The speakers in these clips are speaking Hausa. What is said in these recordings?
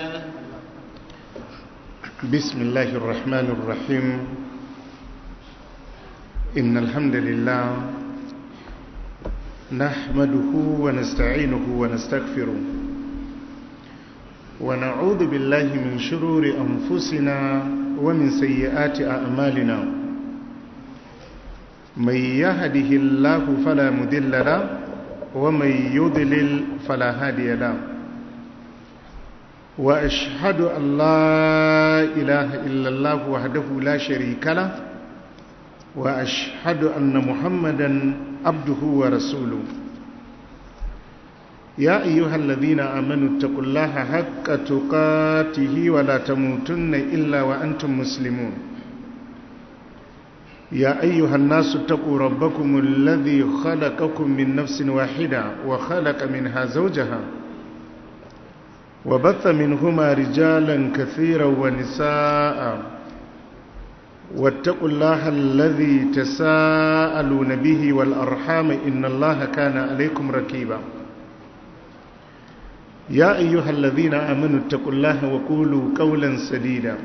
بسم الله الرحمن الرحيم إن الحمد لله نحمده ونستعينه ونستغفره ونعوذ بالله من شرور أنفسنا ومن سيئات أعمالنا من يهده الله فلا مذل له ومن يضلل فلا هادي له وأشهد أن لا إله إلا الله وحده لا شريك له وأشهد أن محمدا عبده ورسوله يا أيها الذين آمنوا اتقوا الله حق تقاته ولا تموتن إلا وأنتم مسلمون يا أيها الناس اتقوا ربكم الذي خلقكم من نفس واحدة وخلق منها زوجها وبث منهما رجالا كثيرا ونساء واتقوا الله الذي تساءلون به والأرحام إن الله كان عليكم ركيبا يا أيها الذين آمنوا اتقوا الله وقولوا قولا سديدا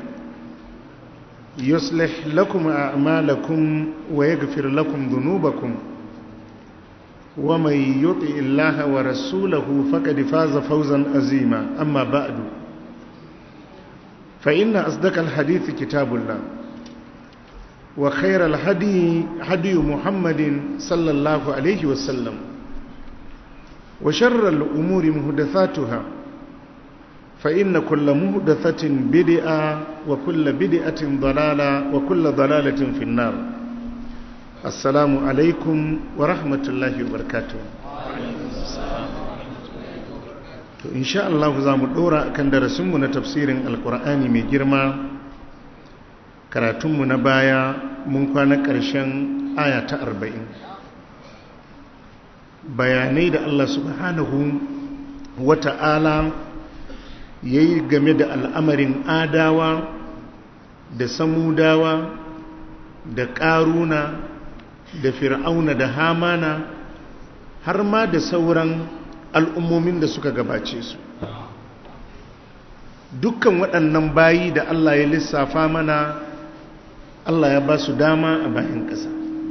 يصلح لكم أعمالكم ويغفر لكم ذنوبكم ومن يطع الله ورسوله فقد فاز فوزا عظيما أما بعد فإن أصدق الحديث كتاب الله وخير الهدي هدي محمد صلى الله عليه وسلم وشر الأمور مهدثاتها فإن كل مهدثة بدعة وكل بدعة ضلالة وكل ضلالة في النار السلام عليكم ورحمة الله وبركاته to insha Allah za mu dora kan darasinmu na tafsirin alkur'ani mai girma karatunmu na baya mun kwana ƙarshen aya ta arba'in bayanai da Allah subhanahu wata'ala ya yi game da al'amarin adawa da samudawa da ƙaruna da fir'auna da hamana har ma da sauran al'ummomin da suka gabace su dukkan waɗannan bayi da Allah ya lissafa mana Allah ya ba su dama a bayan ƙasa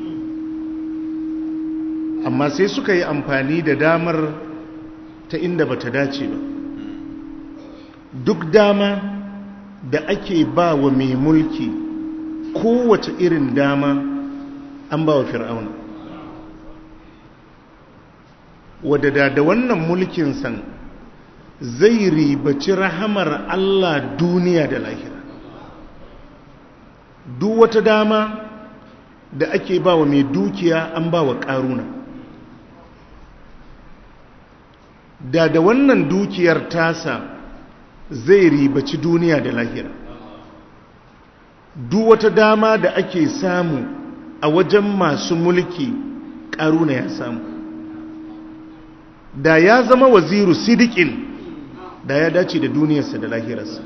amma sai suka yi amfani da damar ta inda ba ta dace ba duk dama da ake ba wa mai mulki kowace irin dama an ba wa fir'auna wadda da wannan mulkin san zai ribaci rahamar Allah duniya da lahira duk wata dama da ake ba wa mai dukiya an ba wa ƙaruna da da wannan dukiyar tasa zai ribaci duniya da lahira duk wata dama da ake samu a wajen masu mulki ƙaruna ya samu da ya zama waziru sidikin da ya dace da duniyarsa da lahirarsa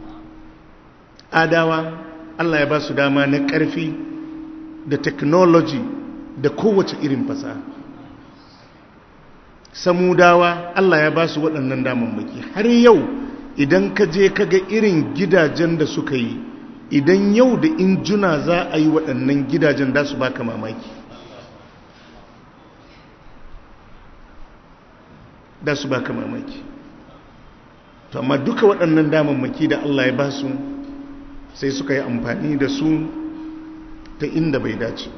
adawa Allah ya ba su dama na ƙarfi da technology da kowace irin fasaha samudawa Allah ya ba su waɗannan damammaki har yau idan ka je ka ga irin gidajen da suka yi idan yau da injuna za a yi waɗannan gidajen da su baka mamaki da su baka mamaki to amma duka waɗannan damammaki da Allah ya ba su sai suka yi amfani da su ta inda bai dace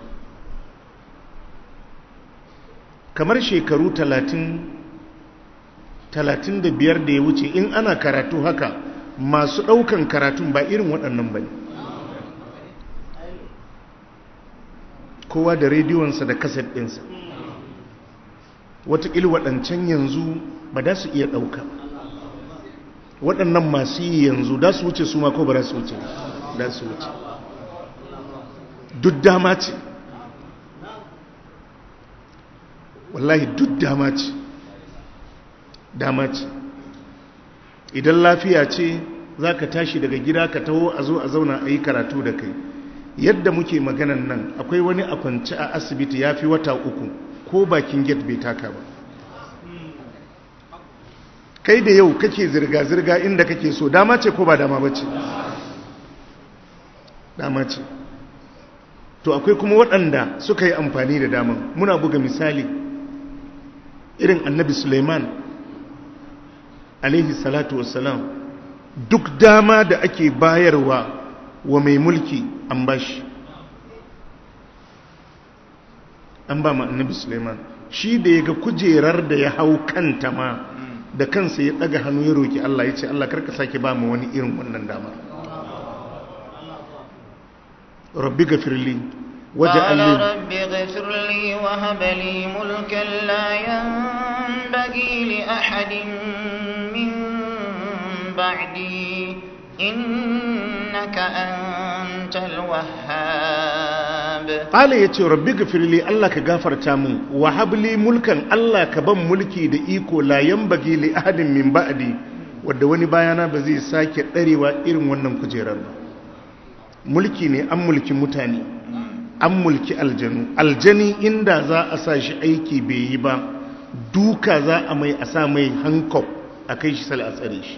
kamar shekaru talatin talatin da biyar da ya wuce in ana karatu haka masu ɗaukan karatun ba irin waɗannan ba ne kowa da rediyonsa da kaset ɗinsa watakil waɗancan yanzu ba da su iya ɗauka waɗannan masu yi yanzu da su wuce su ma ko ba da su wuce da su wuce duk dama ce wallahi duk dama ce dama ce idan lafiya ce za ka tashi daga gida ka taho a zo a zauna a yi karatu da kai yadda muke maganan nan akwai wani a kwanci a asibiti ya fi wata uku ko bakin gate bai taka ba kai da yau kake zirga-zirga inda kake so dama ce ko ba dama ba ce dama ce to akwai kuma waɗanda suka yi amfani da daman muna buga misali irin annabi suleiman alaihi salatu wassalam duk dama da ake bayarwa wa mai mulki an bashi an ba ma annabi suleiman shi da ya ga kujerar da ya hau kanta ma da kansa ya ɗaga hannu ya roki Allah ya ce Allah karka sake ba mu wani irin wannan damar rabbi gafirli قال رب اغفر لي وهب لي ملكا لا ينبغي لأحد من بعدي إنك أنت الوهاب قال يتي ربي اغفر لي الله كغفر تامن وهب لي ملكا الله كبن ملكي da iko la yanbaghi li ahadin min ba'di wanda wani bayana ba zai sake darewa irin wannan kujerar ba mulki ne an mulki mutane an mulki aljanu aljani inda za a sa shi aiki bai yi ba duka za a mai a sa mai hankop a kai shi sal a tsare shi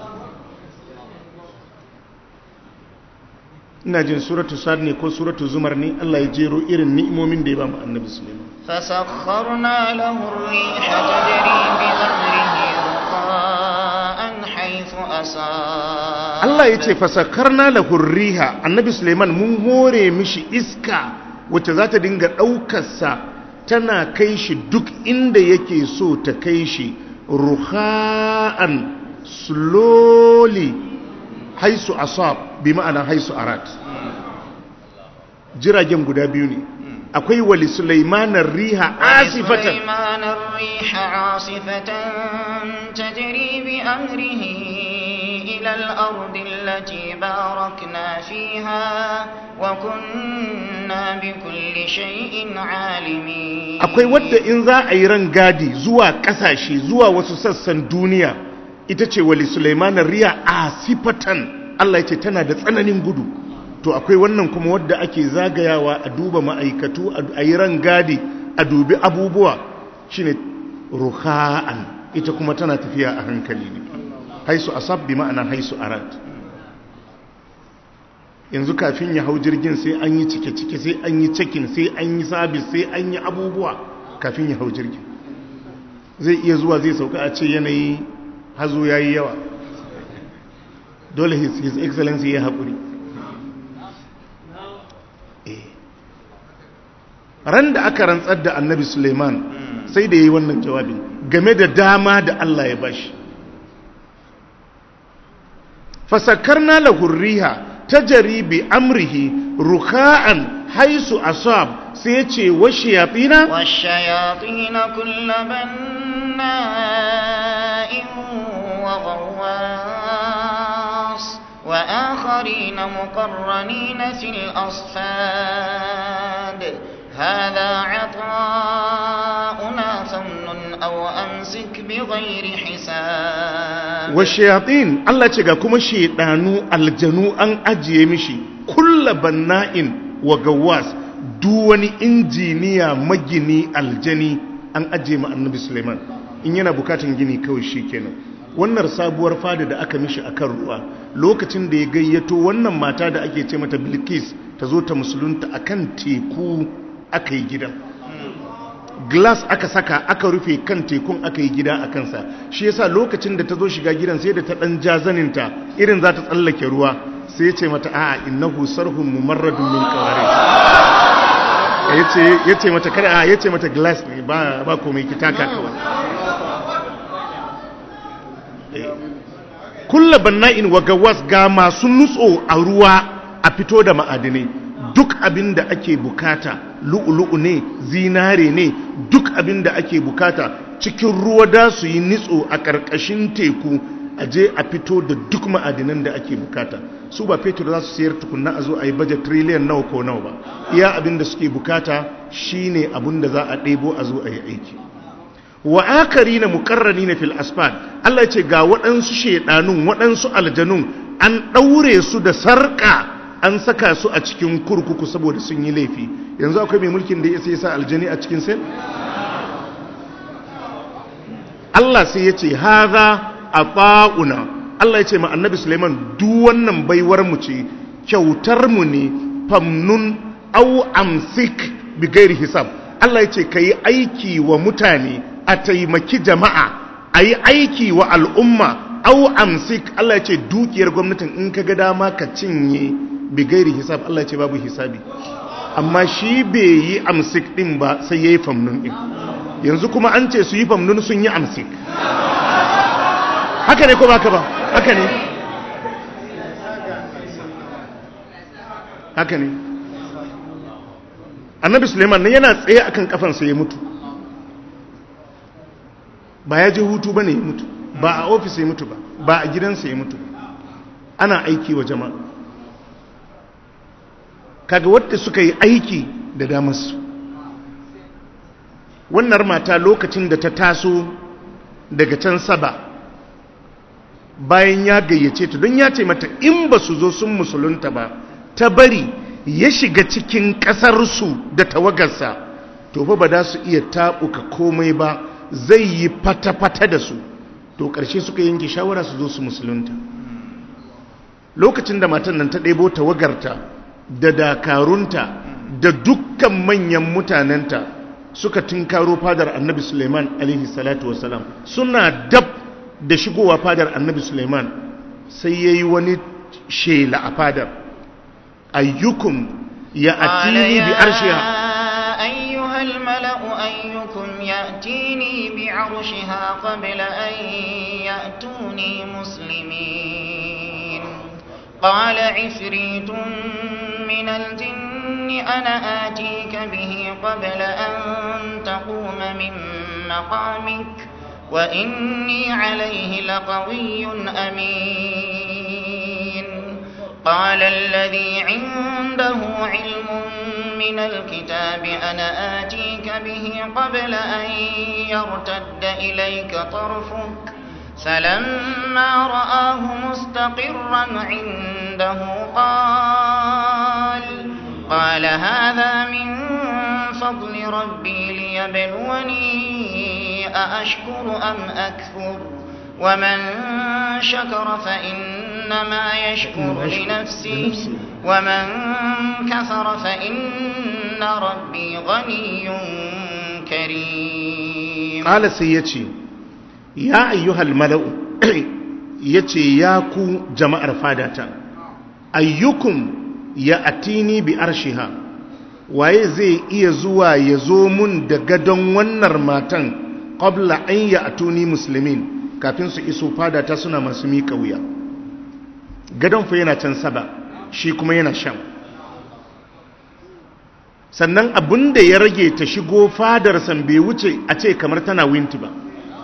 ina jin suratu sad ne ko suratu zumar ne Allah ya jero irin ni'imomin da ya ba mu annabi Sulaiman فسخرنا له الريح تجري بأمره رخاء حيث أصاب Allah ya ce fasakarna lahu riha annabi Suleiman mun hore mishi iska wacce za ta dinga ɗaukarsa tana kai shi duk inda yake so ta kai shi ruha'an slowly haisu asab bi ma'ana haisu arat jiragen guda biyu ne akwai wali Sulaimanar riha asifatan سليمان الريح عاصفة تجري بأمره إلى الأرض التي باركنا فيها وكنا بكل شيء عالمين akwai wadda in za a yi ran gadi zuwa kasashe zuwa wasu sassan duniya ita ce wali Sulaimanar riya asifatan Allah ya ce tana da tsananin gudu to akwai wannan kuma wadda ake zagayawa a duba ma'aikatu a yi ran gadi a dubi abubuwa shine ruha'an ita kuma tana tafiya a hankali ne haisu asab bi ma'ana haisu arad yanzu kafin ya hau jirgin sai an yi cike-cike sai an yi cekin sai an yi sabis sai an yi abubuwa kafin ya hau jirgin zai iya zuwa zai sauka a ce yanayi hazo ya yi yawa dole his, his excellency ya haƙuri ran da aka rantsar da annabi suleiman sai da ya yi wannan jawabin game da dama da allah ya bashi fasakarna lahu riha tajri bi amrihi ruka'an haisu asab sai ya ce wa shayatina والشياطين كل بناء وغواص وآخرين مقرنين في الأصفاد هذا عطاؤنا فامنن أو أمسك بغير حساب wa shayatin Allah ce ga kuma shedanu aljanu an ajiye mishi kulla banna'in wa gawas duk wani injiniya magini aljani an ajiye ma annabi Suleiman in yana bukatun gini kawai shikenan wannan sabuwar fada da aka mishi akan ruwa lokacin da ya gayyato wannan mata da ake ce mata Bilkis ta zo ta musulunta akan teku aka yi gidan glass aka saka aka rufe kan tekun aka yi gida a kansa shi yasa lokacin da ta zo shiga gidan sai da ta dan jazaninta irin za ta tsallake ruwa sai ya ce mata a'a innahu sarhun mumarradun min qawarid yace yace mata kada a yace mata glass ne ba ba komai ki taka kawai kullu banna'in wa gawas ga masu nutso a ruwa a fito da ma'adinai duk abin da ake bukata lu'ulu'u ne zinare ne duk abin da ake bukata cikin ruwa da su yi nitso a ƙarƙashin teku a je a fito da duk ma'adinan da ake bukata su ba fetur za su sayar tukunna a zo a yi bajet triliyan nawa ko nawa ba iya abin da suke bukata shine abin da za a ɗebo a zo a yi aiki wa akari na mukarrani na fil asfad Allah ya ce ga waɗansu shaidanun waɗansu aljanun an ɗaure su da sarƙa an saka su a cikin kurkuku saboda sun yi laifi yanzu akwai mai mulkin da ya sai sa aljani a cikin sai Allah sai ya ce haza ata'una Allah ya ce ma annabi Suleiman duk wannan baiwar mu ce kyautar mu ne famnun au amsik bi gairi hisab Allah ya ce kai aiki wa mutane a taimaki jama'a ayi aiki wa al'umma au amsik Allah ya ce dukiyar gwamnatin in ka ga dama ka cinye bi gairi hisab Allah ya ce babu hisabi amma shi bai yi amsik din ba sai yayi famnun din yanzu kuma an ce su yi famnun sun yi amsik haka ne ko baka ba haka ne haka ne annabi suleiman ne yana tsaye akan kafansa ya mutu ba ya je hutu ba ne ya mutu ba a ofis ya mutu ba ba a gidansa ya mutu ana aiki wa jama'a kaga wadda suka yi aiki da damarsu wannan mata lokacin da ta taso daga can saba bayan ya gayyace ta don ya ce mata in ba su zo sun musulunta ba ta bari ya shiga cikin ƙasarsu da tawagarsa to fa ba za su iya taɓuka komai ba zai yi fata-fata da su to ƙarshe suka yanke shawara su zo su musulunta lokacin da matan nan ta ɗebo tawagarta da dakarunta da dukkan manyan mutanenta suka tunkaro fadar annabi suleiman alaihi salatu wasalam suna dab da shigowa fadar annabi suleiman sai ya yi wani shela a fadar ayyukum ya atini bi arshiha أيها الملأ أيكم يأتيني بعرشها قبل أن يأتوني مسلمين قال عفريت من الجن أنا آتيك به قبل أن تقوم من مقامك وإني عليه لقوي أمين قال الذي عنده علم من الكتاب أنا آتيك به قبل أن يرتد إليك طرفك فلما رآه مستقرا عنده قال قال هذا من فضل ربي ليبلوني أأشكر أم أكفر ومن شكر فإنما يشكر لنفسه ومن كفر فإن ربي غني كريم قال سيتي يا أيها الملأ yace ya ku jama'ar fadata ayyukum ya atini bi arshiha waye zai iya zuwa ya zo mun da gadon wannan matan qabla an ya atuni muslimin kafin su iso fadata suna masu miƙa wuya gadon fa yana can saba shi kuma yana shan sannan abin da ya rage ta shigo fadar san bai wuce a ce kamar tana winti ba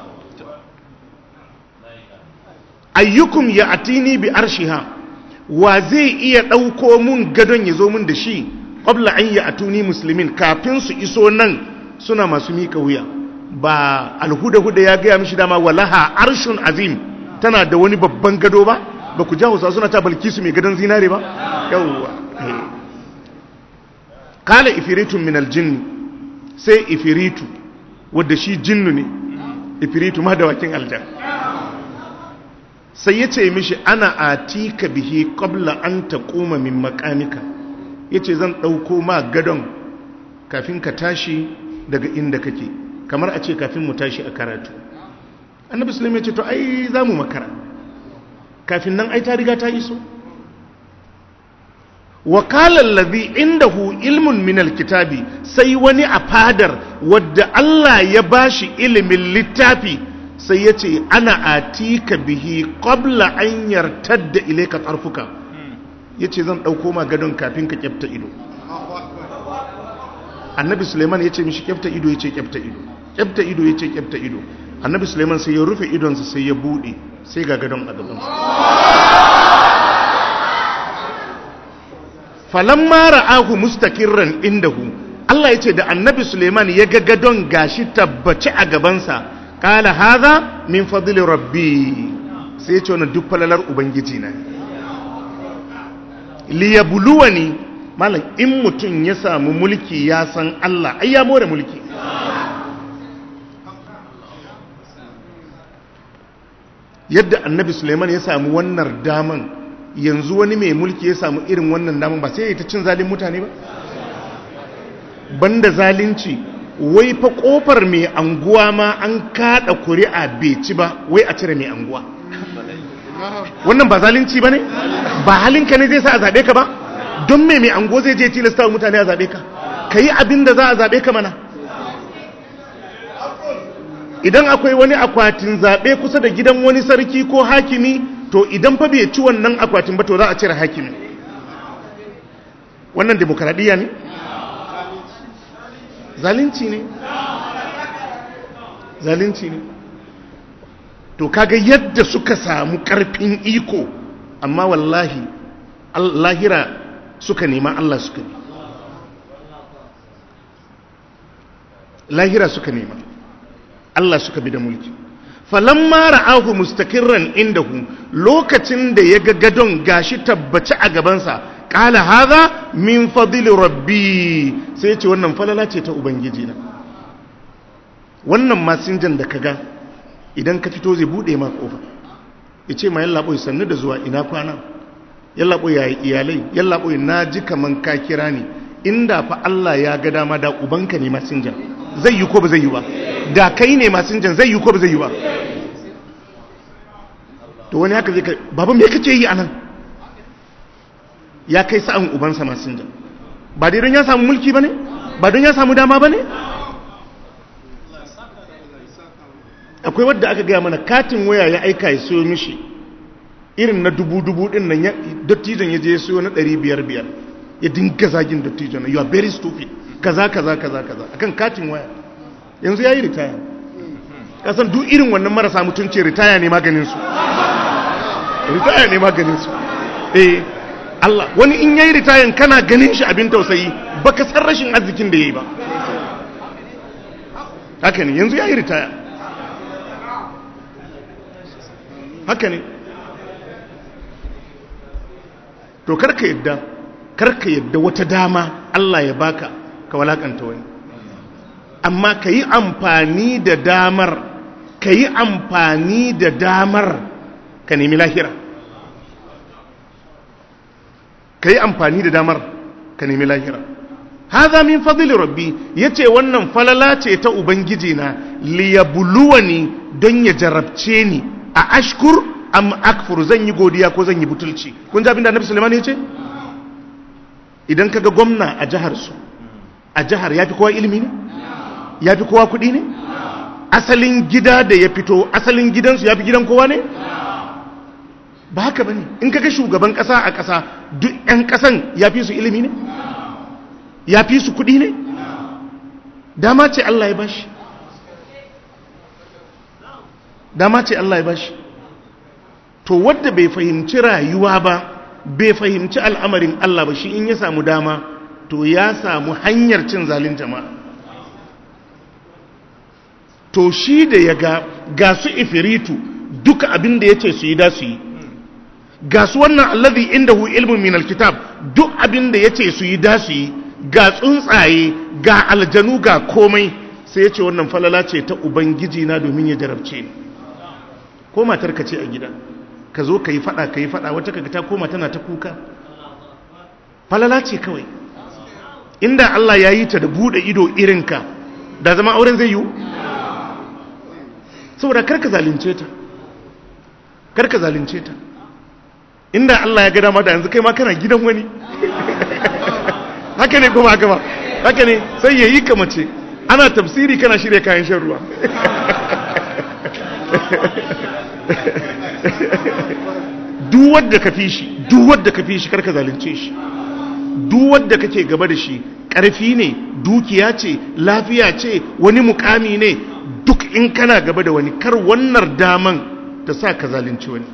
ayyukum ya atini bi arshiha wa zai iya ɗauko mun gadon ya zo mun da shi ƙwabla an ya atuni musulmin kafin su iso nan suna masu miƙa wuya ba alhuda-huda ya gaya mishi dama walaha arshun azim tana da wani babban gado ba ba ku jawo suna ta balkisu mai gadon zinare ba yawwa kala ifiritun min aljinni sai ifiritu wadda shi jinnu ne ifiritu ma da wakin aljan sai ya ce mishi ana atika bihi qabla an taquma min maqamika yace zan dauko ma gadon kafin ka tashi daga inda kake kamar a ce kafin mu tashi a karatu annabi sulaiman ya ce to ai za mu makara kafin nan ai ta riga ta iso wakalar lazi indahu ilmun minal kitabi sai wani a fadar wadda Allah ya bashi ilimin littafi sai ya ce ana atika bihi qabla an yartadda ilayka tarfuka yace zan dauko ma gadon kafin ka kyafta ido annabi suleiman ya ce mishi kyafta ido ya ce kyafta ido kyafta ido ya ce kyafta ido annabi suleiman sai ya rufe idonsa sai ya bude sai ga gadon a gabansa falamma ra'ahu mustaqirran indahu Allah ya ce da annabi suleiman ya ga gadon gashi tabbaci a gabansa kala haza min fadli rabbi sai ya ce wannan duk falalar ubangiji na liyabluwani malam in mutum ya samu mulki ya san Allah ai ya more mulki yadda annabi suleiman ya samu wannan daman yanzu wani mai mulki ya samu irin wannan daman ba sai ya ta cin zalin mutane ba banda zalunci wai fa kofar mai anguwa ma an kada kuri'a bai ci ba wai a cire mai anguwa wannan ba zalunci ba ne ba halinka ne zai sa a zaɓe ka ba don mai mai anguwa zai je tilasta mutane a zaɓe ka ka yi abin da za a zaɓe ka mana idan akwai wani akwatin zaɓe kusa da gidan wani sarki ko hakimi to idan fa bai ci wannan akwatin ba to za a cire hakimi wannan demokaradiyya ne zalunci ne zalunci ne to kaga yadda suka samu karfin iko amma wallahi lahira suka nema Allah suka ne lahira suka nema Allah suka bi da mulki falamma ra'ahu mustaqirran indahu lokacin da ya ga gadon gashi tabbaci a gabansa qala hadha min fadli rabbi sai ya ce wannan falala ce ta ubangiji na wannan masinjan da kaga idan ka fito zai bude ma kofa yace ma yalla boy sannu da zuwa ina kwana yalla boy yayi iyalai yalla boy naji kaman ka kira ni inda fa Allah ya ga dama da ubanka ne masinjan zai yi ko ba zai yi ba da kai ne masinjan zai yi ko ba zai yi ba to wani haka zai kai baba me kake yi anan ya kai sa'an ubansa masinjan ba dai don ya samu mulki bane ba don ya samu dama bane akwai wadda aka gaya mana katin waya ya aika ya siyo mishi irin na dubu-dubu din nan dattijon ya je ya siyo na ɗari biyar biyar ya dinga zagin dattijon you are very stupid kaza kaza kaza kaza akan katin waya yanzu yayi ritaya kasan duk irin wannan marasa mutunci ritaya ne maganin su ritaya ne maganin su eh Allah wani in yayi ritayan kana ganin shi abin tausayi baka san rashin arzikin da yayi ba haka ne yanzu yayi ritaya haka ne to karka yadda karka yadda wata dama Allah ya baka ka walakanta wani amma ka yi amfani da damar ka yi amfani da damar ka nemi lahira ka yi amfani da damar ka nemi lahira haza min fadli rabbi yace wannan falala ce ta ubangiji na liyabluwani don ya jarabce ni a ashkur am akfur zan yi godiya ko zan yi butulci kun ji abin da annabi sulaiman yace idan kaga gwamna a jihar su a jihar yafi kowa ilimi ne yafi kowa kuɗi ne asalin gida da ya fito asalin gidansu yafi gidan kowa ne ba haka bane in kaga shugaban kasa a kasa duk yan kasan yafi su ilimi ne yafi su kuɗi ne dama ce Allah ya bashi dama ce Allah ya bashi to wadda bai fahimci rayuwa ba bai fahimci al'amarin Allah ba shi in ya samu dama to ya samu hanyar cin zalin jama'a to shi da ya ga ga su ifiritu duka abin da ya ce su yi da su yi ga su wannan allazi inda hu ilmin min alkitab duk abin da ya ce su yi da su yi ga tsuntsaye ga aljanu ga komai sai ya ce wannan falala ce ta ubangiji na domin ya jarabce ni ko matar ka ce a gida ka zo ka yi fada ka yi fada wata kaga ta koma tana ta kuka falala ce kawai inda Allah ya yi ta da bude ido irinka da zama auren zai yiwu saboda karka zalunce ta karka zalunce ta inda Allah ya ga dama da yanzu kai ma kana gidan wani haka ne kuma haka ba haka ne sai ya yi ka mace ana tafsiri kana shirya kayan shan ruwa duk wadda ka fi shi duk wadda ka fi shi karka zalunce shi duk wadda kake gaba da shi ƙarfi ne dukiya ce lafiya ce wani mukami ne duk in kana gaba da wani kar wannan daman ta sa ka zalunci wani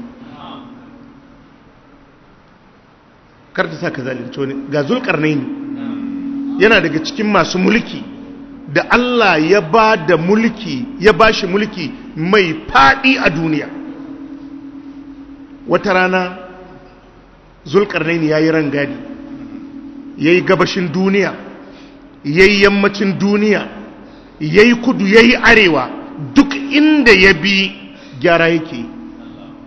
kar ta sa ka zalunci wani ga zulkarnaini yana daga cikin masu mulki da Allah ya ba da mulki ya ba shi mulki mai faɗi a duniya wata rana zulkarnaini ya yi rangadi ya yi gabashin duniya ya yi yammacin duniya ya yi kudu ya yi arewa duk inda ya bi gyara yake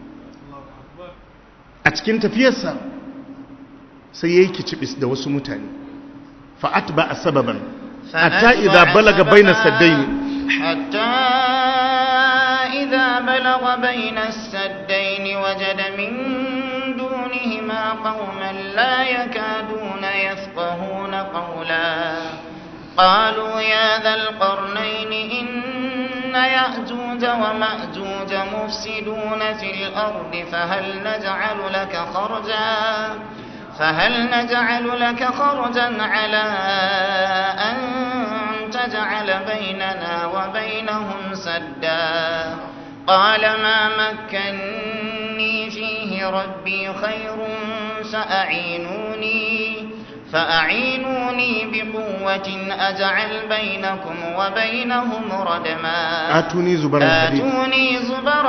cikin tafiyarsa sai ya yi kicibis da wasu mutane fa'at ba a sababan hatta idza balaga bainas saddaini حتى إذا بلغ بين السدين وجد من دونهما قوما لا يكادون يفقهون قولا قالوا يا ذا القرنين إن يأجوج ومأجوج مفسدون في الأرض فهل نجعل لك خرجا فهل نجعل لك خرجا على أن تجعل بيننا وبينهم سدا قال ما مكني فيه ربي خير فأعينوني فأعينوني بقوة أجعل بينكم وبينهم ردما آتوني زبر الحديد آتوني زبر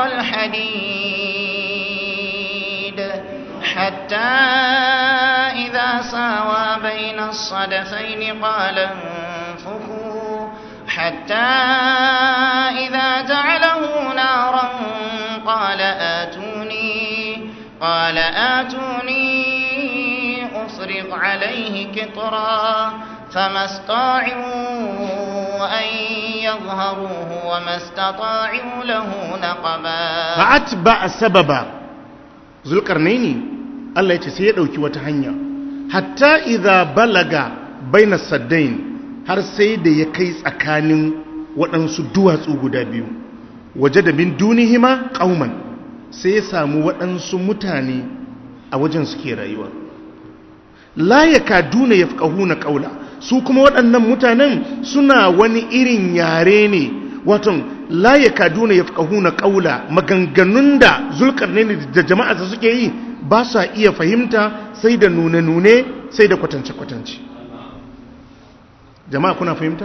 الحديد حتى إذا ساوى بين الصدفين قال انفخوا حتى إذا جعله نارا قال آتوني قال آتوني أفرغ عليه كطرا فما استطاعوا أن يظهروه وما استطاعوا له نقبا fa'at ba a sababa zulkarnaini Allah ya ce sai ya ɗauki wata hanya hatta idza balaga baina saddain har sai da ya kai tsakanin waɗansu duwatsu guda biyu waje da min dunihima ƙauman sai ya samu waɗansu mutane a wajen suke rayuwa la ya kaduna ya na ƙaula su kuma waɗannan mutanen suna wani irin yare ne waton la ya kaduna ya na ƙaula maganganun da zulkarnaini da jama'a suke yi ba sa iya fahimta sai da nune-nune sai da kwatance-kwatance jama'a kuna fahimta?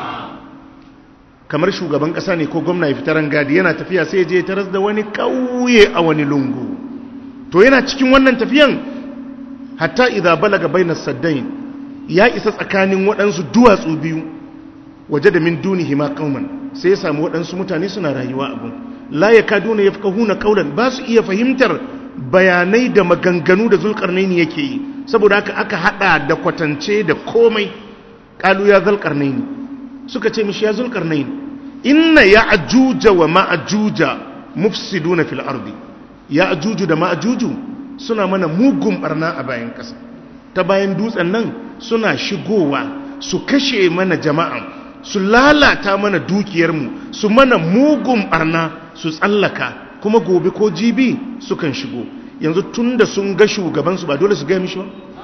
kamar shugaban ƙasa ne ko gwamna ya fitaran gadi yana tafiya sai je taras da wani ƙauye a wani lungu to yana cikin wannan tafiyan hatta idza balaga bainas saddain ya isa tsakanin waɗansu duwatsu biyu waje da min dunihi ma qauman sai ya samu waɗansu mutane suna rayuwa a gun la yakaduna yafqahuna qawlan ba su iya fahimtar bayanai da maganganu da zulkarnaini yake yi saboda haka aka hada da kwatance da komai qalu ya zulkarnaini suka ce mishi ya zulkarnaini inna ya'juja wa ma'juja mufsiduna fil ardi ya'juju da ma'juju suna mana mugun barna a bayan ƙasa ta bayan dutsen nan suna shigowa su kashe mana jama'a su lalata mana dukiyarmu su mana mugun barna su tsallaka kuma gobe ko jibi sukan shigo yanzu tun da sun ga shugabansu ba dole su gaya mishi ba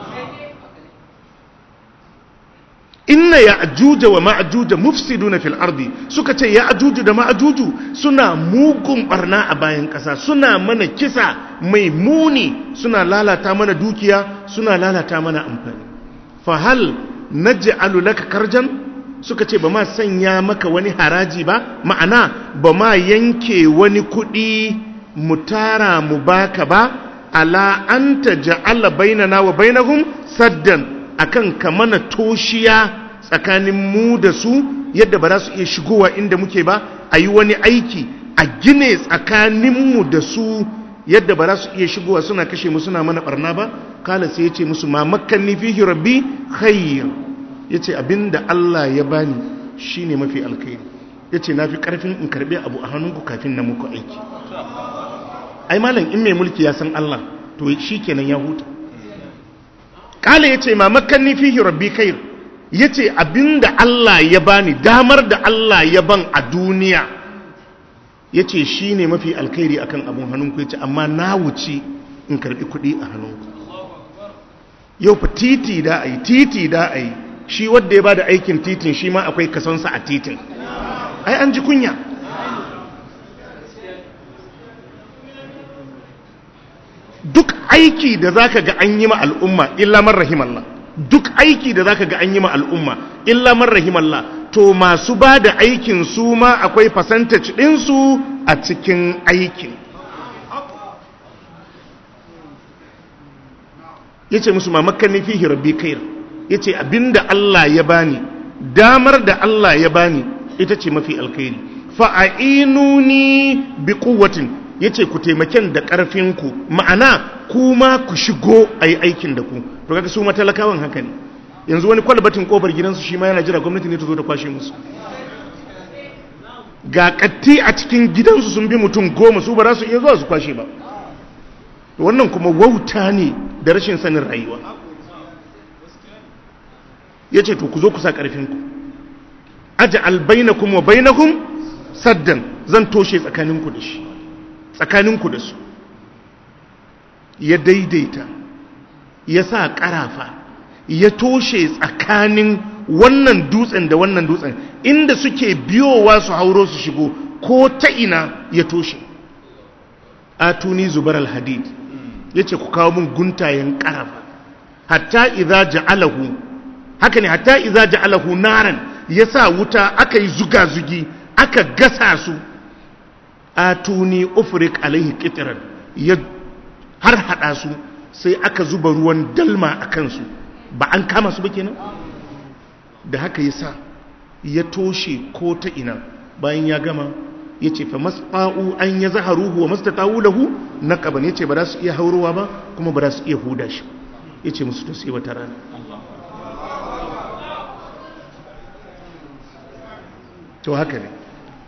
inna ya ajuja wa ma'ajuja mufsiduna fil ardi suka ce ya ajuju da ma'ajuju suna mugun barna a bayan ƙasa suna mana kisa mai muni suna lalata mana dukiya suna lalata mana amfani fa hal naj'alu laka karjan suka ce ba ma sanya maka wani haraji ba ma'ana ba ma yanke wani kuɗi mu tara mu baka ba ala anta ja'ala bainana wa bainahum saddan akan ka mana toshiya tsakanin mu da su yadda ba za su iya shigowa inda muke ba a yi wani aiki a gine tsakaninmu da su yadda ba za su iya shigowa suna kashe mu suna mana barna ba kala sai ya ce musu ma makanni fihi rabbi khayr ya ce abinda Allah ya bani shine mafi alkhairi ya ce na fi karfin in karbi abu a hannunku kafin na muku aiki ai malam in mai mulki ya san Allah to shi kenan ya huta kala ya ce ma makanni fihi rabbi khair ya ce abinda Allah ya bani damar da Allah ya ban a duniya ya ce shi ne mafi alkhairi akan abin hannunku ya ce amma na wuce in karbi kuɗi a hannunku yau fa titi da a yi titi da a yi shi wadda ya ba da aikin titin shi ma akwai kasonsa a titin ai an ji kunya duk aiki da zaka ga an yi ma al'umma illa man rahimallah duk aiki da zaka ga an yi ma al'umma illa man rahimallah to masu ba da aikin su ma akwai percentage ɗinsu a cikin aikin ya ce musu mamakan nufi rabbi kair ya ce abinda Allah ya bani damar da Allah ya bani ita ce mafi alkhairi fa'a'inuni bi kuwatin ya ce ku taimaken da ƙarfinku ma'ana kuma ku shigo a yi aikin da ku to kaga su matalakawan haka ne yanzu wani kwalbatin kofar gidansu shi ma yana jira gwamnati ne ta zo ta kwashe musu ga katti a cikin gidansu sun bi mutum goma su ba za su iya zuwa su kwashe ba wannan kuma wauta ne da rashin sanin rayuwa ya ce to ku zo ku sa ƙarfinku aji albainakum wa bainakum saddan zan toshe tsakaninku da shi tsakaninku da su ya daidaita ya sa ƙarafa ya toshe tsakanin wannan dutsen da wannan dutsen inda suke biyowa su hauro su shigo ko ta ina ya toshe atuni zubar alhadid ya ce ku kawo min guntayen ƙarafa hatta idza ja'alahu haka ne hatta idza ja'alahu naran ya sa wuta aka yi zuga-zugi aka gasa su atuni ufrik alaihi qitran ya har hada su sai aka zuba ruwan dalma a kansu ba an kama su ba kenan da haka ya sa ya toshe ko ta ina bayan ya gama ya ce fa masfa'u an ya zaharuhu wa mastata'u lahu naqaban ya ce ba za su iya haurowa ba kuma ba za su iya huda shi ya ce musu to sai wata rana to haka ne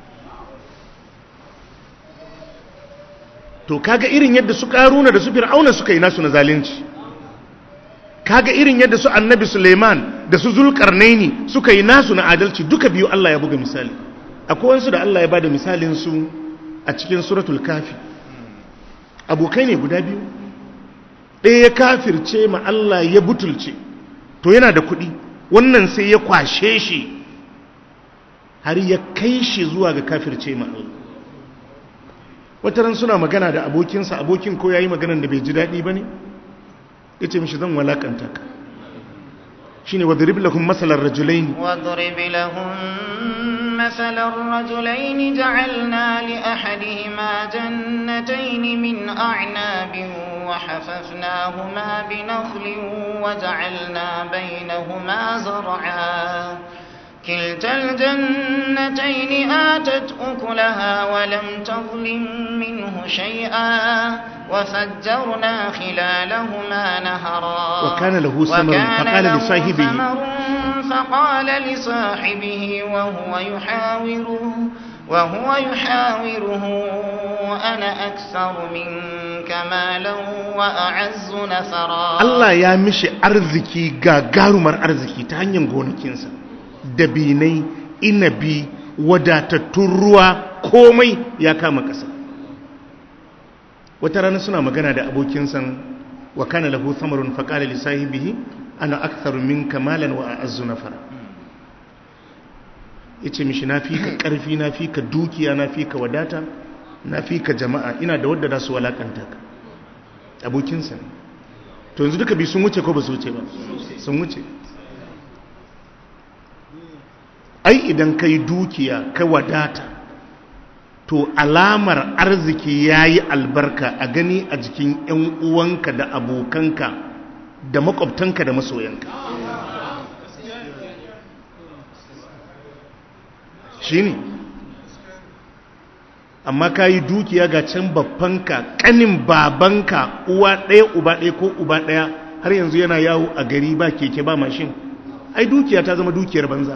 to kaga irin yadda su karuna da su fir'auna suka yi nasu na zalunci kaga irin yadda su annabi suleiman da su zulkarnaini suka yi nasu na adalci duka biyu Allah ya buga misali akwai wansu da Allah ya bada misalin su a cikin suratul kafi abokai ne guda biyu ɗaya ya kafirce ma Allah ya butulce to yana da kuɗi wannan sai ya kwashe shi har ya kai shi zuwa ga kafirce ma Allah wataran suna magana da abokinsa abokin ko ya yi maganan da bai ji daɗi ba ne ya ce mishi zan walakanta ka shi ne wadrib lahum masalar rajulaini واضرب لهم مثل الرجلين جعلنا لأحدهما جنتين من أعناب وحففناهما بنخل وجعلنا بينهما زرعا كلتا الجنتين آتت أكلها ولم تظلم منه شيئا وفجرنا خلالهما نهرا وكان له ثمر وكان فقال له لصاحبه ثمر فقال لصاحبه وهو يحاوره وهو يحاوره أنا أكثر منك مالا وأعز نفرا Allah ya mishi arziki gagarumar arziki ta hanyar gonakinsa dabinai inabi wadatattun ruwa komai ya kama ƙasa wata rana suna magana da abokinsa wa kana lahu samarun faƙala li sahibihi ana aktharu minka malan wa a'azzu nafara yace mishi na fi ka ƙarfi na fi ka dukiya na fi ka wadata na fi ka jama'a ina da wadda za su walakanta ka abokinsa ne to yanzu duka bi sun wuce ko ba su wuce ba sun wuce ai idan ka yi dukiya ka wadata to alamar arziki ya yi albarka a gani a jikin 'yan uwanka da abokanka da makwabtanka da masoyanka shi ne amma ka yi dukiya ga can babbanka kanin babanka uwa ɗaya uba ɗaya ko uba ɗaya har yanzu yana yawo a gari ba keke ba mashin ai dukiya ta zama dukiyar banza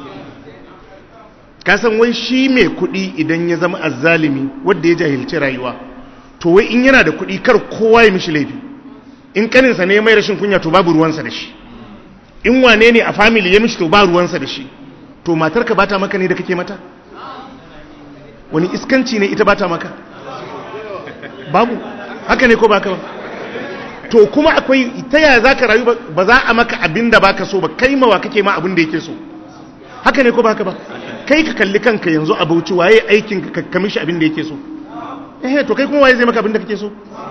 kasan wai shi mai kuɗi idan ya zama azzalimi wadda ya jahilci rayuwa to wai in yana da kuɗi kar kowa ya mishi laifi in kaninsa ne mai rashin kunya to babu ruwansa da shi in wane ne a family ya mishi to ba ruwansa da shi to matarka ba ta maka ne da kake mata wani iskanci ne ita ba ta maka babu haka ne ko ba ka ba to kuma akwai ta yaya za ka rayu ba za a maka abin da ba ka so ba kai mawa kake ma abin da yake so haka ne ko ba ka ba kai ka kalli kanka yanzu a bauchi waye aikin ka kamishi abin da yake so eh to kai kuma waye zai maka abin da kake so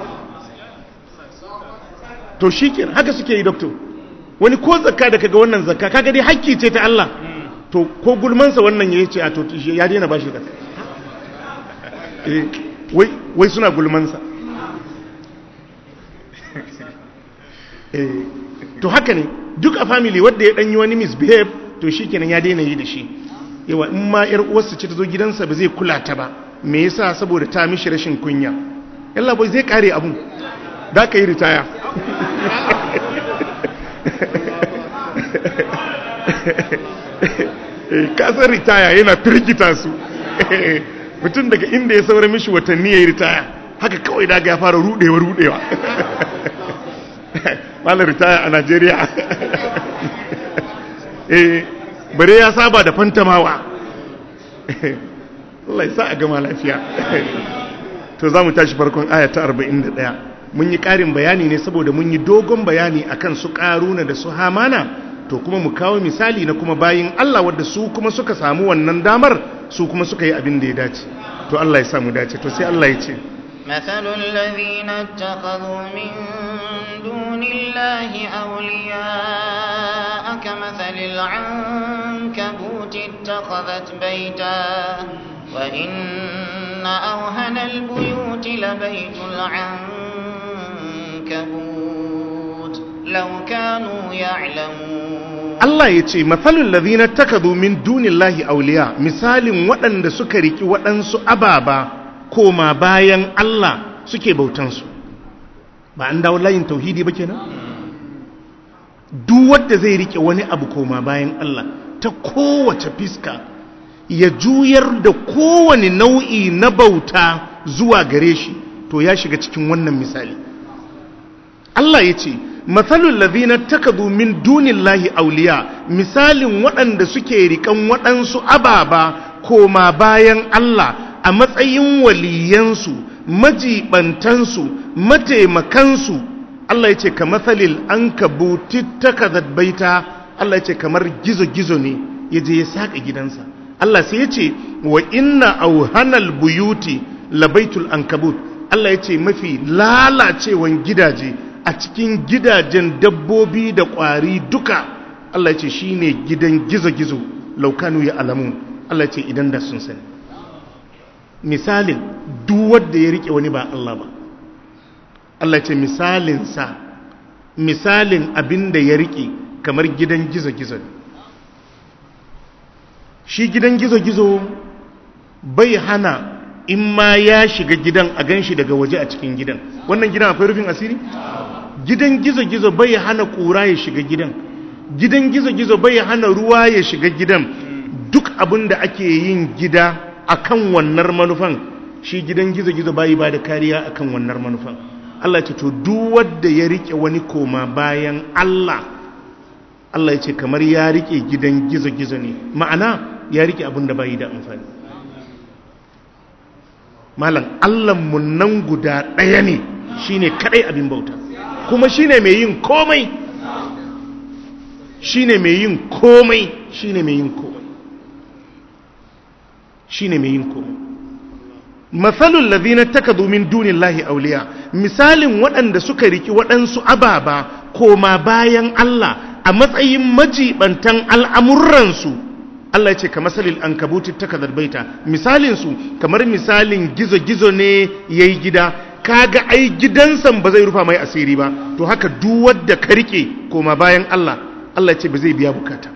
to shikenan haka suke yi doctor wani ko zakka da kaga wannan zakka kaga dai hakki ce ta Allah to ko gulmansa wannan ya ce a to ya daina bashi zakka eh wai wai suna gulmansa eh to haka ne duk a family wanda ya dan yi wani misbehave to shikenan ya daina yi da shi yawa in ma yar uwarsa ce ta zo gidansa ba zai kula ta ba me yasa saboda ta mishi rashin kunya yalla bai zai kare abun da ka yi ritaya kasar ritaya yana firgita su mutum daga inda ya saura mishi watanni ya yi ritaya haka kawai daga ya fara rudewa rudewa malar ritaya a najeriya bare ya saba da fantamawa Allah ya sa a gama lafiya to za mu tashi farkon aya ta 41 mun yi ƙarin bayani ne saboda mun yi dogon bayani akan su ƙaruna da su hamana to kuma mu kawo misali na kuma bayin Allah wadda su kuma suka samu wannan damar su kuma suka yi abin da ya dace to Allah ya samu dace to sai Allah ya ce مثل الذين اتخذوا من دون الله أولياء كمثل العنكبوت اتخذت بيتا وإن أوهن البيوت لبيت العنكبوت لو كانوا يعلمون Allah ya ce matsalin lazina takadu min dunillahi auliya misalin waɗanda suka riki waɗansu ababa koma bayan Allah suke bautansu ba an dawo layin tauhidi ba kenan duk wanda zai rike wani abu koma bayan Allah ta kowace fiska ya juyar da kowane nau'i na bauta zuwa gare shi to ya shiga cikin wannan misali Allah ya ce matsalin lazina takadu min dunillahi auliya misalin waɗanda suke rikan waɗansu ababa koma bayan Allah a matsayin waliyansu majibantansu mataimakansu Allah ya ce ka matsalil an kabuti takazat baita Allah ya ce kamar gizo-gizo ne ya je ya saƙa gidansa Allah sai ya ce wa inna auhanal buyuti labaitul ankabut Allah ya ce mafi lalacewan gidaje a cikin gidajen dabbobi da ƙwari duka Allah ya ce shi ne gidan gizo-gizo laukanu ya alamun Allah ya ce idan da sun sani misalin wadda ya rike wani ba Allah ba Allah ya ce misalinsa misalin abin da ya rike kamar gidan gizo-gizo ne shi gidan gizo-gizo bai hana in ma ya shiga gidan a gan shi daga waje a cikin gidan wannan gidan akwai rufin asiri? gidan gizo-gizo bai hana ƙura ya shiga gidan gidan gizo-gizo bai hana ruwa ya shiga gidan duk abin da ake yin gida akan wannan manufan shi gidan gizo-gizo bai ba da kariya akan wannan manufan Allah ce to duk wanda ya rike wani koma bayan Allah Allah ya ce kamar ya rike gidan gizo-gizo ne ma'ana ya rike abin da bai da amfani malam Allahnmu nan guda ɗaya ne shine kadai abin bauta kuma shine mai yin komai shine mai yin komai shine mai yin komai shine mai yin komai matsalul ladhina takadu min dunillahi awliya misalin waɗanda suka riki waɗansu ababa koma bayan Allah a matsayin majibantan al'amuransu Allah ya ce ka masalil an kabuti takadar baita misalinsu kamar misalin gizo-gizo ne ya yi gida kaga ai gidansa ba zai rufa mai asiri ba to haka duk wadda ka rike koma bayan Allah Allah ce ba zai biya bukata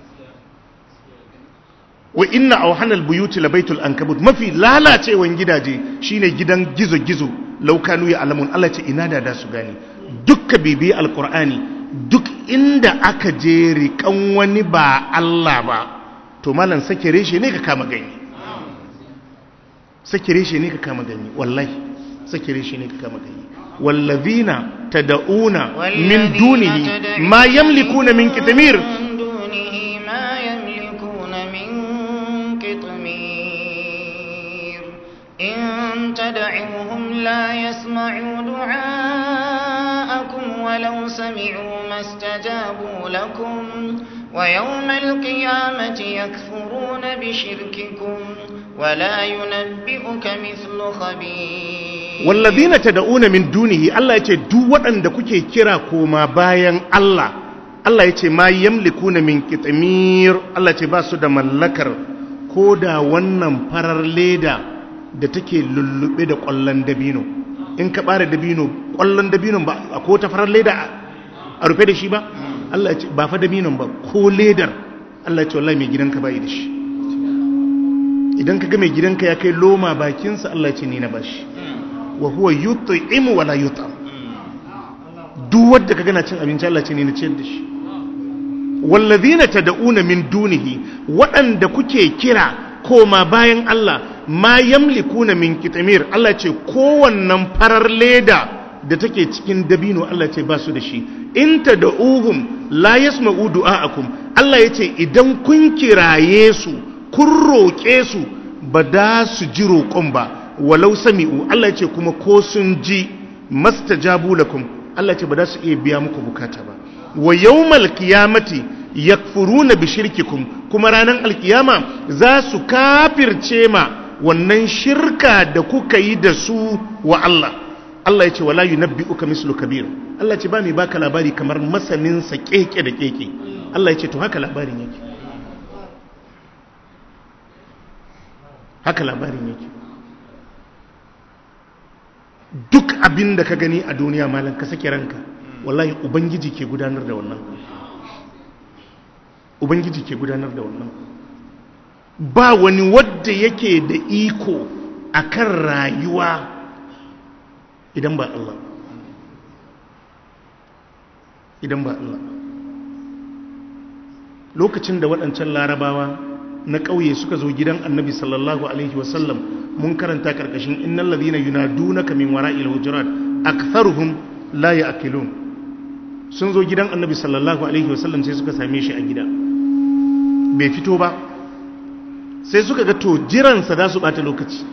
wa inna awhanal buyuti labaitul ankabut mafi lalacewan gidaje shine gidan gizo-gizo laukanu ya alamun Allah ce ina da da su gani dukka bibi alqur'ani duk inda aka je rikan wani ba Allah ba to malam sake reshe ne ka kama gani sake reshe ne ka kama gani wallahi sake reshe ne ka kama gani wallazina tad'una min dunihi ma yamlikuna min kitmir إن تدعوهم لا يسمعوا دعاءكم ولو سمعوا ما استجابوا لكم ويوم القيامة يكفرون بشرككم ولا ينبئك مثل خبير والذين تدعون من دونه الله يتي duk waɗanda kuke kira koma bayan Allah Allah yace ma yamlikuna min qitmir Allah yace ba su da mallakar koda wannan farar leda da take lullube da ƙwallon dabino in ka bare dabino ƙwallon dabino ba ko ta farar leda a rufe da shi ba Allah ce ba fa dabinon ba ko ledar Allah ce wallahi mai gidanka bai da shi idan ka ga mai gidanka ya kai loma bakinsa Allah ce ni na bashi wa huwa yut'imu wala yut'am duk wanda ka gana cin abinci Allah ce ne na ciyar da shi wallazina tad'una min dunihi waɗanda kuke kira koma bayan Allah ma yamlikuna min kitmir Allah ce kowannan farar leda da take cikin dabino Allah ce ba su da shi in tad'uhum la yasma'u du'aakum Allah yace idan kun kiraye su kun roƙe su ba da su ji roƙon ba walau sami'u Allah yace kuma ko sun ji mastajabu lakum Allah ce ba da su iya biya muku bukata ba wa yawmal qiyamati yakfuruna bi shirkikum kuma ranar alkiyama za su kafirce ma wannan shirka da kuka yi da su wa Allah Allah ya ce wala yunabbi'uka mislu kabir Allah ce ba mai baka labari kamar masanin sa keke da keke Allah ya ce to haka labarin yake haka labarin yake duk abin da ka gani a duniya malam ka sake ranka wallahi ubangiji ke gudanar da wannan ubangiji ke gudanar da wannan ba wani wadda yake da iko akan rayuwa idan ba Allah idan ba Allah lokacin da waɗancan larabawa na ƙauye suka zo gidan annabi sallallahu alaihi wasallam mun karanta ƙarƙashin innan ladina yunadunaka min wara'il hujurat aktharuhum la ya'qilun sun zo gidan annabi sallallahu alaihi wasallam sai suka same shi a gida bai fito ba sai suka ga to jiransa za su bata lokaci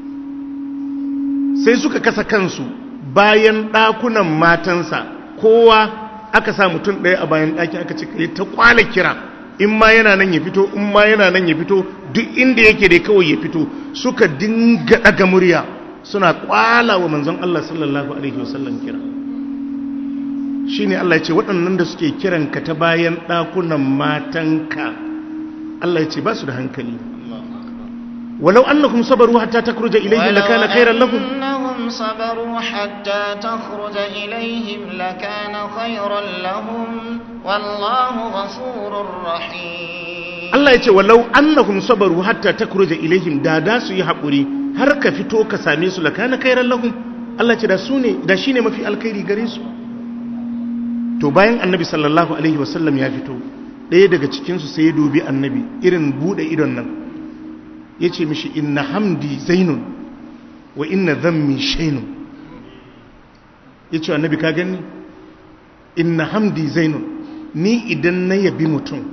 sai suka kasa kansu bayan ɗakunan matansa kowa aka sa mutum ɗaya a bayan ɗakin aka ce kai ta kwala kira in ma yana nan ya fito in ma yana nan ya fito duk inda yake dai kawai ya fito suka dinga ɗaga murya suna kwala wa manzon Allah sallallahu alaihi wasallam kira shi ne Allah ya ce waɗannan da suke kiranka ta bayan ɗakunan matanka Allah ya ce ba su da hankali walau annahum sabaru hatta takhruja ilayhim lakana khairan lahum annahum sabaru hatta takhruja ilayhim lakana khairan lahum wallahu ghafurur rahim Allah ya ce walau annahum sabaru hatta takhruja ilayhim da da su yi haƙuri har ka fito ka same su lakana khairan lahum Allah ya ce da su ne da shine mafi alkhairi gare su to bayan annabi sallallahu alaihi wasallam ya fito ɗaya daga cikinsu sai ya dubi annabi irin buɗe idon nan ya ce mishi inna hamdi zainun wa inna zammi shainun ya ce annabi ka gani inna hamdi zainun ni idan na yabi mutum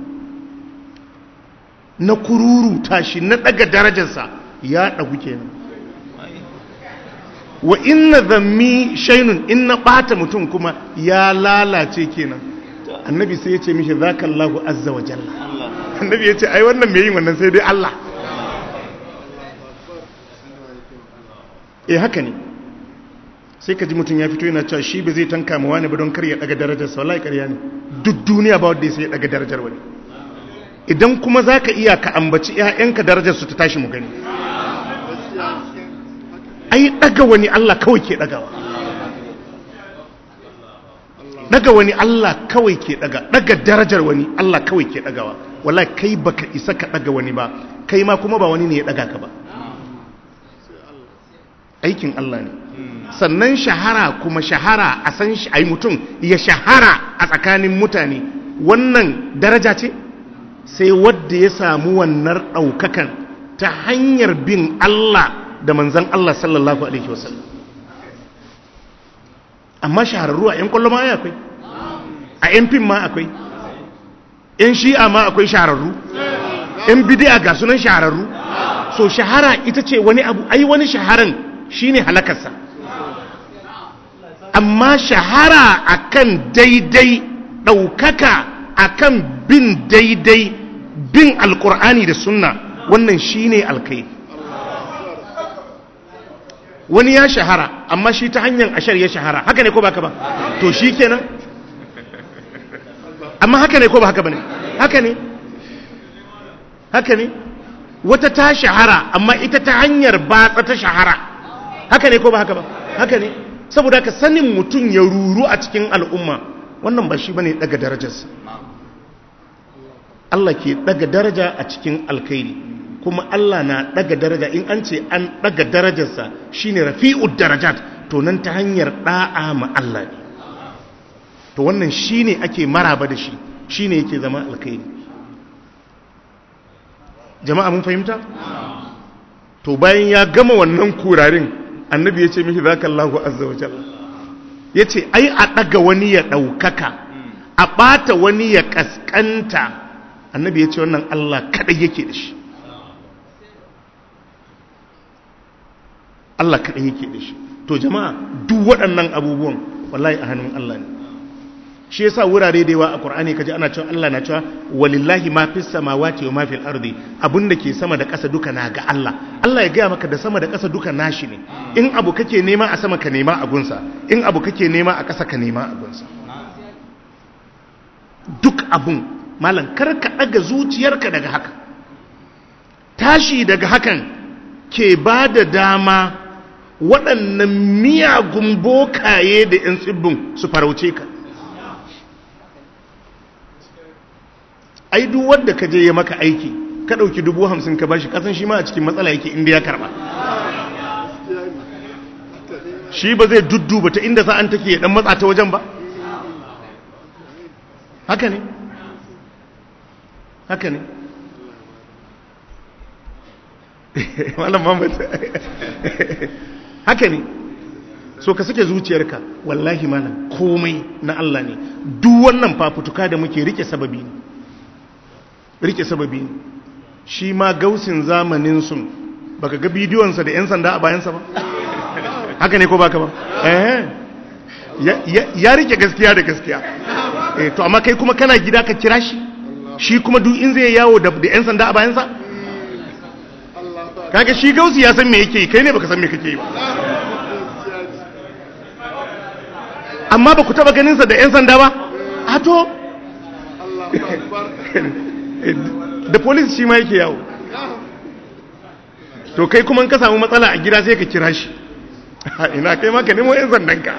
na kururuta shi na ɗaga darajarsa ya ɗagu kenan wa inna zammi shainun in na ɓata mutum kuma ya lalace kenan annabi sai ya ce mishi zaka Allahu azza wa jalla annabi ya ce ai wannan mai yin wannan sai dai Allah eh haka ne sai ka ji mutum ya fito yana cewa shi ba zai tanka ma wani ba don kar ya daga darajarsa wallahi ƙarya ne duk duniya ba wanda sai ya daga darajar wani idan kuma zaka iya ka ambaci ƴaƴanka darajar su ta tashi mu gani ai daga wani Allah kawai ke dagawa daga wani Allah kawai ke daga daga darajar wani Allah kawai ke dagawa wallahi kai baka isa ka daga wani ba kai ma kuma ba wani ne ya daga ka ba aikin Allah ne sannan shahara kuma shahara a san shi ai mutum ya shahara a tsakanin mutane wannan daraja ce sai wadda ya samu wannan ɗaukakan ta hanyar bin Allah da manzan Allah sallallahu alaihi wasallam amma shahararru a 'yan kwallo ma akwai a 'yan fim ma akwai 'yan shi'a ma akwai shahararru 'yan bidiya ga sunan shahararru so shahara ita ce wani abu ai wani shaharan shine halakarsa amma shahara akan daidai ɗaukaka akan bin daidai bin alkur'ani da sunna wannan shine alkai wani ya shahara amma shi ta hanyar ashar ya shahara haka ne ko baka ba to shi kenan amma haka ne ko ba haka ba ne haka ne haka ne wata ta shahara amma ita ta hanyar batsa ta shahara haka ne ko ba haka ba haka ne saboda ka sanin mutum ya ruru a cikin al'umma wannan ba shi bane daga darajarsa Allah ke daga daraja a cikin alkhairi kuma Allah na daga daraja in an ce an daga darajarsa shine rafi'ud darajat to nan ta hanyar da'a ma Allah ne to wannan shine ake maraba da shi shine yake zama alkhairi jama'a mun fahimta to bayan ya gama wannan kurarin annabi ya ce mishi zaka Allahu azza wa jalla ya ce ai a ɗaga wani ya ɗaukaka a ɓata wani ya ƙasƙanta annabi ya ce wannan Allah kaɗai yake da shi Allah kaɗai yake da shi to jama'a duk waɗannan abubuwan wallahi a hannun Allah ne shi yasa wurare da yawa a Qur'ani kaji ana cewa Allah na cewa walillahi ma fis samawati wa ma fil ardi abinda ke sama da ƙasa duka na ga Allah Allah ya gaya maka da sama da ƙasa duka nashi ne in abu kake nema a sama ka nema a gunsa in abu kake nema a ƙasa ka nema a gunsa duk abun malam kar ka daga zuciyarka daga haka tashi daga hakan ke ba da dama waɗannan miyagun bokaye da 'yan tsibbin su farauce ka ai duk wanda ka je ya maka aiki ka ɗauki dubu hamsin ka bashi kasan shi ma a cikin matsala yake inda ya karba shi ba zai dudduba ta inda sa'an take ya dan matsa ta wajen ba haka ne haka ne malam mamad haka ne so ka sake zuciyarka wallahi malam komai na Allah ne duk wannan fafutuka da muke rike sababi ne rike sababi ne shi ma gausin zamanin sun baka ga bidiyonsa da 'yan sanda a bayansa ba haka ne ko baka ba eh ya rike gaskiya da gaskiya eh to amma kai kuma kana gida ka kira shi shi kuma duk in zai yawo da 'yan sanda a bayansa kaga shi gausi ya san me yake kai ne baka san me kake yi ba amma ba ku taba ganinsa da 'yan sanda ba a to da polis shi ma yake yawo to kai kuma ka samu matsala a gida sai ka kira shi ina kai ma ka nemo 'yan sandanka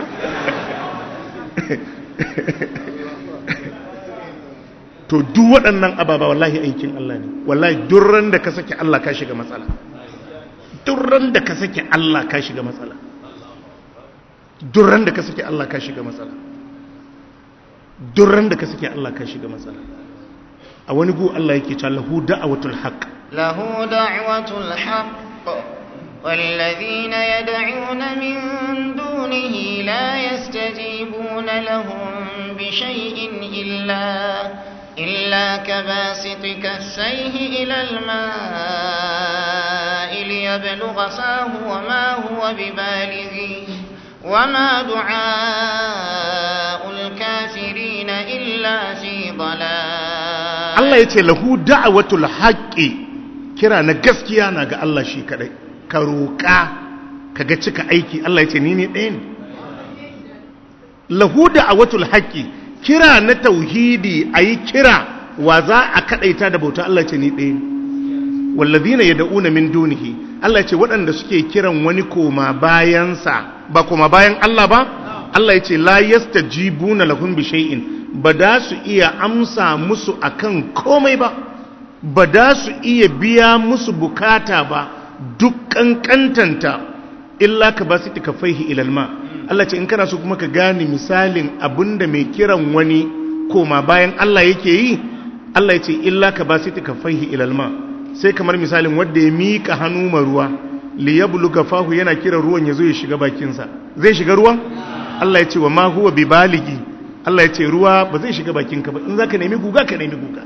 to duk waɗannan ababa wallahi aikin Allah ne wallahi durran da ka sake Allah ka shiga matsala durran da ka sake Allah ka shiga matsala durran da ka sake Allah ka shiga matsala durran da ka sake Allah ka shiga matsala a wani gu Allah yake cewa lahu da'watul haqq lahu da'watul haqq والذين يدعون من دونه لا يستجيبون لهم بشيء إلا إلا كباسط كفيه إلى الماء ليبلغ فاه وما هو ببالغه وما دعاء الكافرين إلا في ضلال Allah ya ce lahu da'watul haqqi kira na gaskiya na ga Allah shi kadai ka roƙa ka ga cika aiki Allah ya ce ni ne ɗaya ne lahu da'watul haqqi kira na tauhidi ayi kira wa za a kadaita da bauta Allah ya ce ni ɗaya ne wallazina yad'una min dunihi Allah ya ce waɗanda suke kiran wani koma bayansa ba koma bayan Allah ba Allah ya ce la yastajibuna lahum bi shay'in ba da su iya amsa musu akan komai ba ba da su iya biya musu bukata ba duk kankantanta illa ka ba su tikafaihi ilalma Allah ce in kana so kuma ka gane misalin abinda mai kiran wani koma bayan Allah yake yi Allah ya ce illa ka ba su tikafaihi ilalma sai kamar misalin wanda ya mika hannu ma ruwa li yabluga fahu yana kiran ruwan ya zo ya shiga bakinsa zai shiga ruwan Allah ya ce wa ma huwa bi baligi Allah ya ce ruwa ba zai shiga bakinka ba in zaka nemi guga ka nemi guga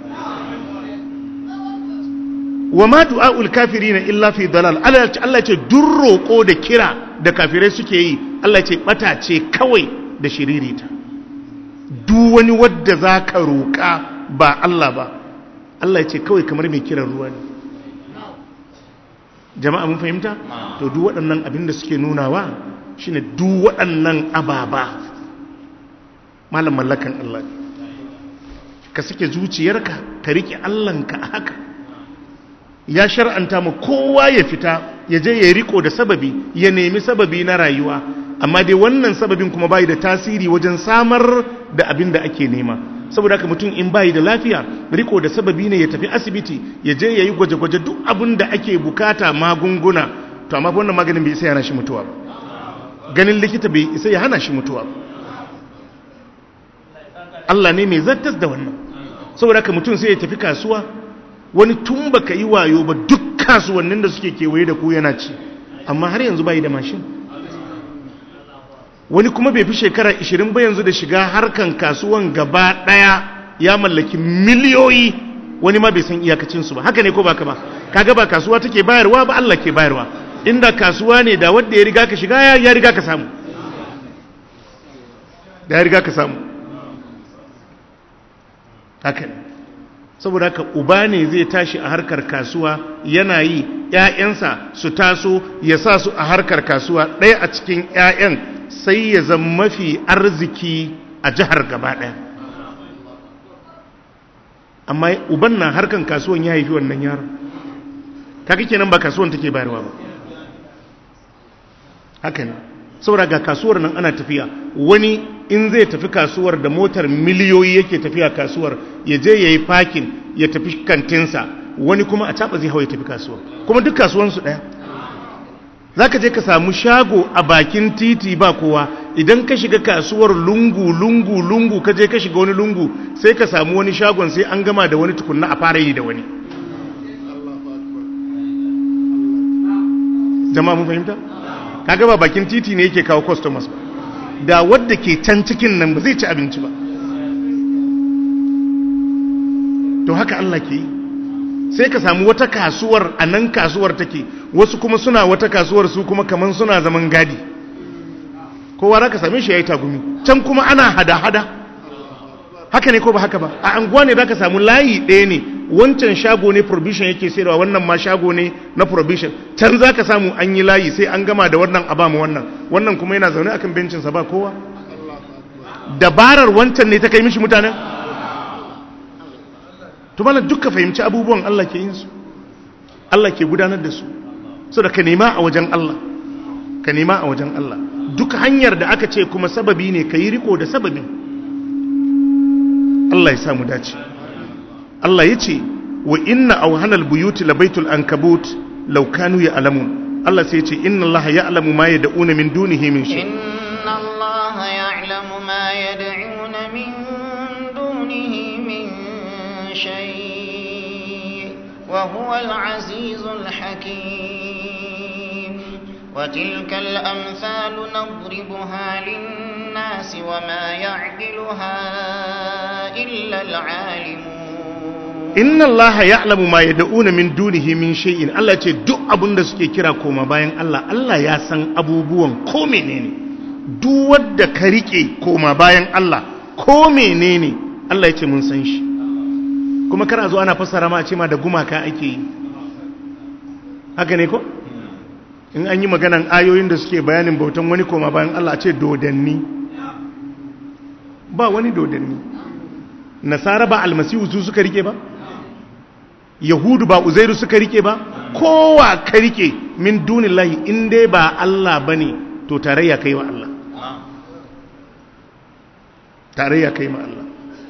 wa ma du'aul kafirina illa fi dalal Allah ya ce duk roko da kira da kafirai suke yi Allah ya ce bata ce kawai da shiririta duk wani wadda zaka roka ba Allah ba Allah ya ce kawai kamar mai kiran ruwa ne jama'a mun fahimta to duk waɗannan abin da suke nunawa shine duk waɗannan ababa malam mallakan Allah ka sake zuciyarka ka rike Allahnka a haka ya shar'anta mu kowa ya fita ya je ya riko da sababi ya nemi sababi na rayuwa amma dai wannan sababin kuma bai da tasiri wajen samar da abin da ake nema saboda haka mutum in bai da lafiya riko da sababi ne ya tafi asibiti ya je ya yi gwaje-gwaje duk abin da ake bukata magunguna to amma wannan maganin bai isa ya hana shi mutuwa ba ganin likita bai isa ya hana shi mutuwa ba Allah ne mai zartas da wannan saboda haka mutum sai ya tafi kasuwa wani tun baka yi wayo ba duk kasuwannin da suke kewaye da ku yana ci amma har yanzu bai da mashin wani kuma bai fi shekara 20 ba yanzu da shiga harkan kasuwan gaba daya ya mallaki miliyoyi wani ma bai san iyakacinsu ba haka ne ko baka ba kaga ba kasuwa take bayarwa ba Allah ke bayarwa inda kasuwa ne da wanda ya riga ka shiga ya riga ka samu da ya riga ka samu haka ne saboda haka uba ne zai tashi a harkar kasuwa yana yi ‘ya'yansa su taso ya sa su a harkar kasuwa ɗaya a cikin ‘ya'yan sai ya zama mafi arziki a jihar gaba ɗaya amma uban na harkar kasuwan ya haifi wannan yaron kaka kenan ba kasuwan take bayarwa ba haka ne saboda ga kasuwar nan ana tafiya wani in zai tafi kasuwar da motar miliyoyi yake tafiya kasuwar ya je ya yi fakin ya tafi kantinsa wani kuma a caɓa zai hau ya tafi kasuwar kuma duk kasuwansu ɗaya za ka je ka samu shago a bakin titi ba kowa idan ka shiga kasuwar lungu lungu lungu ka je ka shiga wani lungu sai ka samu wani shagon sai an gama da wani tukunna a fara yi da wani jama'a mun fahimta? kaga ba bakin titi ne yake kawo customers ba da wadda ke can cikin nan ba zai ci abinci ba to haka Allah ke yi sai ka samu wata kasuwar a nan kasuwar take wasu kuma suna wata kasuwar su kuma kaman suna zaman gadi kowa za ka same shi ya yi tagumi can kuma ana hada-hada haka ne ko ba haka ba a anguwa ne za ka samu layi ɗaya ne wancan shago ne provision yake sayarwa wannan ma shago ne na provision can za ka samu an yi layi sai an gama da wannan a ba mu wannan wannan kuma yana zaune akan bencinsa ba kowa dabarar wancan ne ta kai mishi mutanen tumala duka fahimci abubuwan Allah ke yin su Allah ke gudanar da su so da ka nema a wajen Allah ka nema a wajen Allah duk hanyar da aka ce kuma sababi ne ka yi riko da sababin Allah ya samu dace Allah ya ce wa inna auhanal buyuti labaitul ankabut law kanu ya'lamun Allah sai ya ce inna Allah ya'lamu ma yad'una min dunihi min shay inna Allah ya'lamu ma yad'una min dunihi min shay wa huwa al-azizul hakim wa tilka al-amthalu nadribuha lin-nasi wa ma ya'qiluha illa al-'alimun inna allaha ya'lamu ma yad'una min dunihi min shay'in Allah ce duk abin da suke kira koma bayan Allah Allah ya san abubuwan ko menene duk wanda ka rike koma bayan Allah ko menene Allah ya ce mun san shi kuma kana zo ana fassara ma a ce ma da gumaka ake yi haka ne ko in an yi maganan ayoyin da suke bayanin bautan wani koma bayan Allah a ce dodanni ba wani dodanni nasara ba almasihu su suka rike ba yahudu ba uzairu suka rike ba kowa ka rike min dunillahi in dai ba Allah bane to tarayya kai wa Allah tarayya kai ma Allah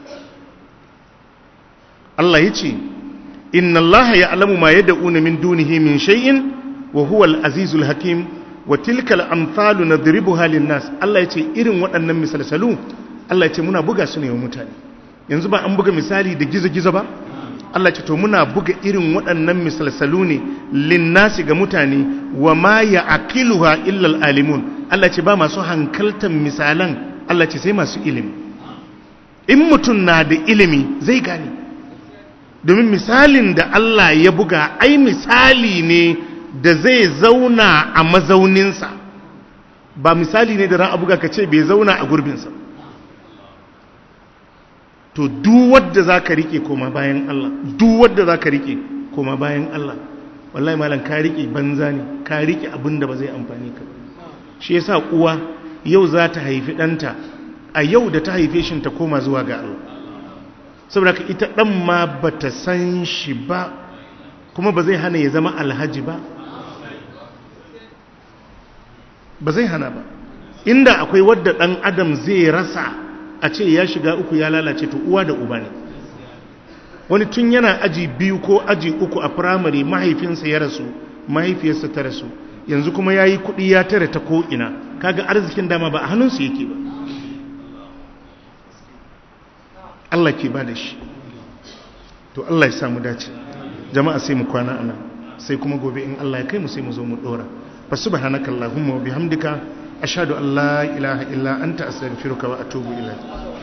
Allah yace inna Allah ya'lamu ma yad'una min dunihi min shay'in wa huwa al-azizul hakim wa tilka al-amthalu nadribuha lin-nas Allah yace irin waɗannan misalsalu Allah yace muna buga su ne wa mutane yanzu ba an buga misali da gizo-gizo ba Allah ce to muna buga irin waɗannan misalsalu ne linnasi ga mutane wa ma ya aqiluha illa alimun Allah ce ba masu hankaltan misalan Allah ce sai masu ilimi in mutum na da ilimi zai gane domin misalin da Allah ya buga ai misali ne da zai zauna a mazauninsa ba misali ne da ran abuga ka ce bai zauna a gurbinsa to duk wadda za ka rike koma bayan Allah duk wadda za ka rike koma bayan Allah wallahi malam ka rike banza ne ka rike abin da ba zai amfani ka shi yasa uwa yau za ta haifi ɗanta a yau da ta haife shi ta koma zuwa ga Allah saboda ka ita ɗan ma ba ta san shi ba kuma ba zai hana ya zama alhaji ba ba zai hana ba inda akwai wadda ɗan adam zai rasa a ce ya shiga uku ya lalace to uwa da uba ne wani tun yana aji biyu ko aji uku a firamare mahaifinsa ya rasu mahaifiyarsa ta rasu yanzu kuma ya yi kuɗi ya tare ta ko'ina kaga arzikin dama ba a hannunsu yake ba Allah ke ba da shi to Allah ya samu dace jama'a sai mu kwana anan sai kuma gobe in Allah ya kai mu sai mu zo mu dora fa subhanakallahumma wa bihamdika ashhadu an la ilaha illa anta astaghfiruka wa atubu ilaik